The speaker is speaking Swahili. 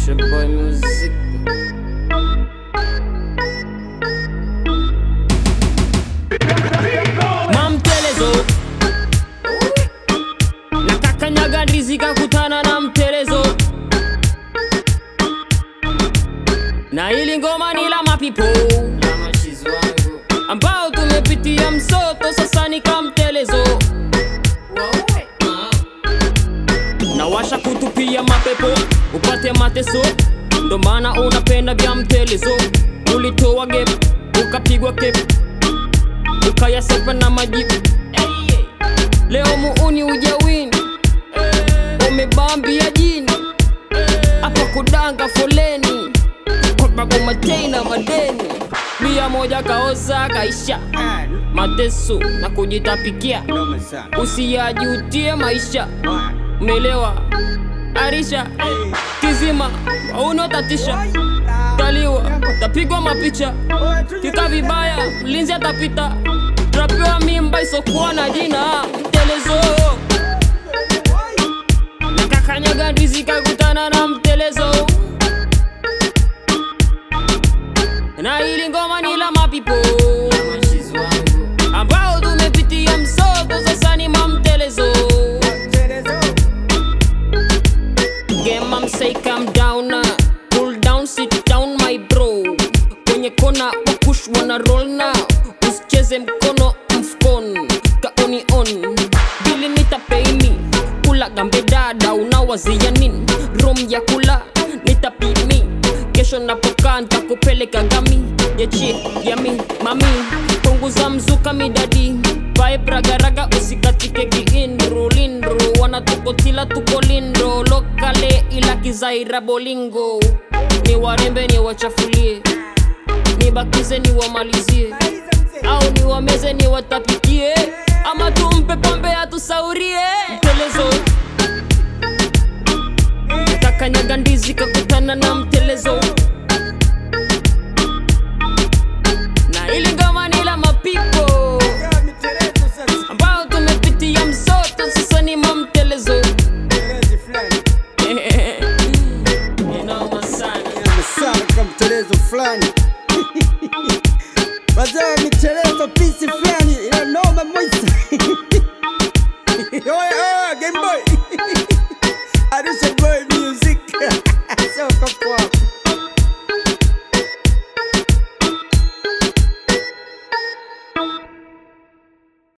Pusha Boy Music. Mamtelezo nakakanyaga ndizi kakutana na mtelezo na ili ngoma ni la mapipo ambao tumepitia msoto sasa ni kamtelezo na washa kutupia mapepo upate mateso ndo maana unapenda vya mtelezo ulitoa gep ukapigwa kep ukayasepa na majibu leo muuni ujawini umebambia jini hapa kudanga foleni kobagomatei na madeni bia moja kaoza kaisha mateso na kujitapikia usiyajutie maisha melewa arisha kizima unotatisha taliwa tapigwa mapicha kika vibaya mlinzi atapita trapewa mimba isokuwa na jina mtelezo nakakanyaga ndizi kakutana na mtelezo na ili ngoma ni la mapipo ambao tumepitia msoto sasa ni mamtelezo Game I'm say calm down uh, Cool down sit down my bro Kwenye kona wakush wana roll now Usicheze mkono mfukoni Kaoni on Bili nitapeini Kula gambe dada unawazia nini Rom ya kula nitapimi Kesho napokaa nitakupeleka gami Yechi yami mami Punguza mzuka midadi Vibe ragaraga usikatike kiindru lindru Wanatukotila tuko lindo Lokale ila kizaira bolingo Ni warembe ni wachafulie Nibakize ni wamalizie Au ni wameze ni watapikie Ama tumpe pombe atusaurie Mtelezo Kakanyaga ndizi kakutana na mtelezo Na ili ngoma ni la mapipo ambao tumepitia msoto sasa ni mamtelezo Inoma sana sana kama mtelezo fulani wazee wa mitelezo pisi fulani